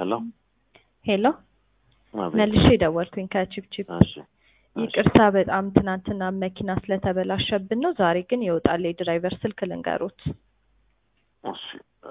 ሄሎ ሄሎ አቤት። መልሼ ደወልኩኝ ከቺፕቺፕ እሺ ይቅርታ በጣም ትናንትና መኪና ስለተበላሸብን ነው ዛሬ ግን ይወጣል የድራይቨር ስልክ ልንገሮት እሺ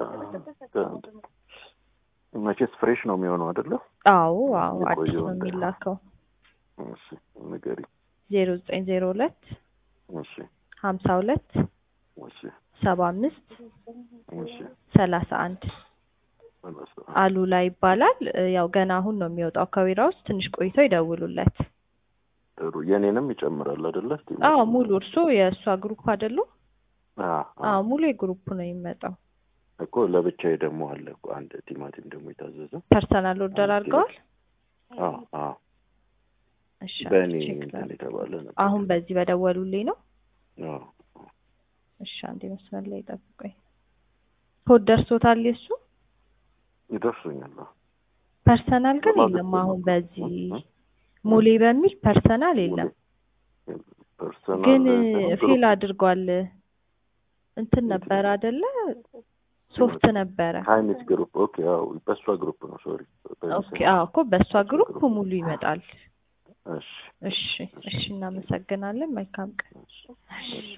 መቼስ ፍሬሽ ነው የሚሆነው አይደለ? አዎ አዎ አዲስ የቆየው ነው እንደ- የሚላከው እሺ ንገሪ። ዜሮ ዘጠኝ ዜሮ ሁለት እሺ ሀምሳ ሁለት እሺ ሰባ አምስት እሺ ሰላሳ አንድ መለሰ። አሉላ ይባላል እ፣ ያው ገና አሁን ነው የሚወጣው ከቢራ ውስጥ ትንሽ ቆይተው ይደውሉለት ጥሩ የኔንም ይጨምራል አይደለ? አዎ ሙሉ እርሶ የእሷ ግሩፕ አይደሉ አዎ አዎ ሙሉ የግሩፕ ነው የሚመጣው እኮ ለብቻዬ ደግሞ አለ እኮ አንድ ቲማቲም ደግሞ የታዘዘ ፐርሰናል ኦርደር አንድ ኪሎ። አድርገዋል አዎ አዎ እሺ በእኔ ቼክ እንትን ላድርግ። የተባለ ነበር። አሁን በዚህ በደወሉልኝ ነው አዎ እሺ አንዴ መስመር ላይ ጠብቆኝ ኮድ ደርሶታል የሱ ይደርሱኛል። አዎ። ፐርሰናል ግን ለማለት የለም ነው አሁን እኮ። በዚህ እ? ሙሌ በሚል ፐርሰናል የለም ፐርሰናል ግን ሳይሆን ፌል ግሩፕ አድርጓል እንትን ነበር አይደለ ሶፍት ነበረ ሀይሚስ ግሩፕ ኦኬ። አዎ በእሷ ግሩፕ ነው። ሶሪ ኦኬ አዎ እኮ በእሷ ግሩፕ ሙሉ ይመጣል እሺ እሺ እሺ እናመሰግናለን መልካም ቀን እሺ እሺ